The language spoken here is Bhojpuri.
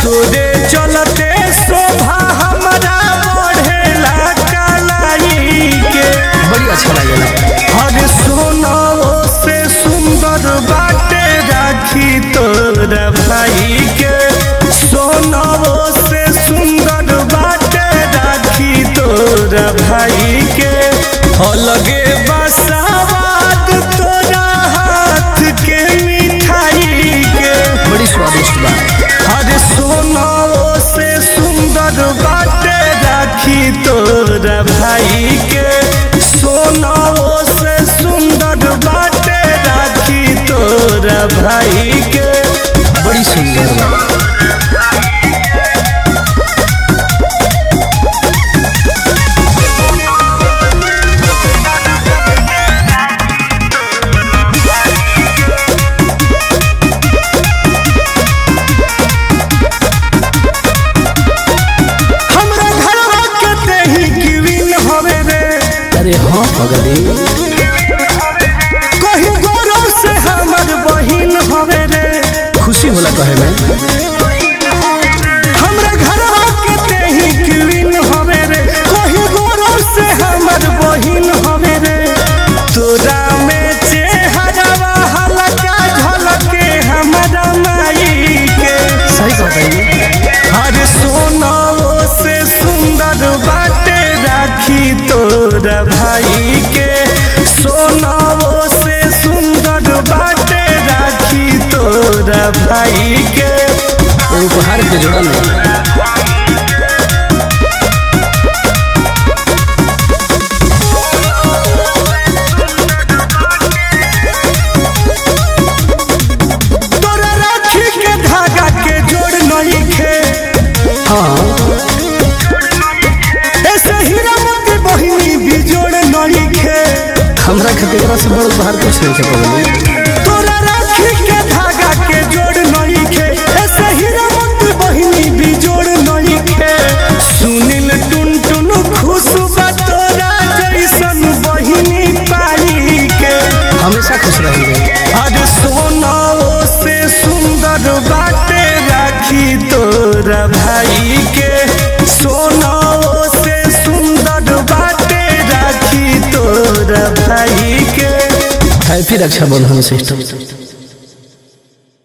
तोरे चलते शोभा हमरा बढ़ेला कलाई के बड़ी अच्छा लागेला हर सोनाओ से सुंदर बाटे राखी तोरा भाई के सोनाओ से सुंदर बाटे राखी तोरा भाई के अलगे बसावाद तोरा हाथ के मिठाई के बड़ी स्वादिष्ट बा हर सोनाओ से सुंदर बाटे राखी तोरा भाई के सोनाओ से सुंदर बाटे राखी तोरा भाई के बड़ी सुंदर बा हमरा घरवा के तेही गिविन हवे रे अरे हाँ पगली कहीं गौरव से हमर बहिन हवे रे खुशी होला कहे में हमरा घरवा के तेही गिविन हवे रे कहीं गौरव से हमर बहिन हवे रे तोरा में चेहरावा हलका झलके हमरा माई के सही कहता हर सोनाओ से सुंदर बाटे राखी तोरा भाई के सोनाओ से सुंदर बाटे राखी तोरा भाई के उपहार के जोड़ा नहीं तोरा राखी के धागा के जोड़ नहीं खे हाँ ऐसे हीरा मोती बहिनी भी जोड़ नहीं खे हमरा खातिर एकरा से बड़ उपहार कुछ नहीं है पगली तोरा राखी के धागा के जोड़ नहीं खे ऐसे हीरा मोती बहिनी भी जोड़ नहीं खे सुनील टुन टुन खुश बा तोरा जैसन बहिनी पाई के हमेशा खुश रहेंगे आज सोनाओ से सुंदर बाटे राखी तोरा भाई के सोनाओ से सुंदर बाटे राखी तोरा भाई के हैप्पी रक्षाबंधन सिस्टम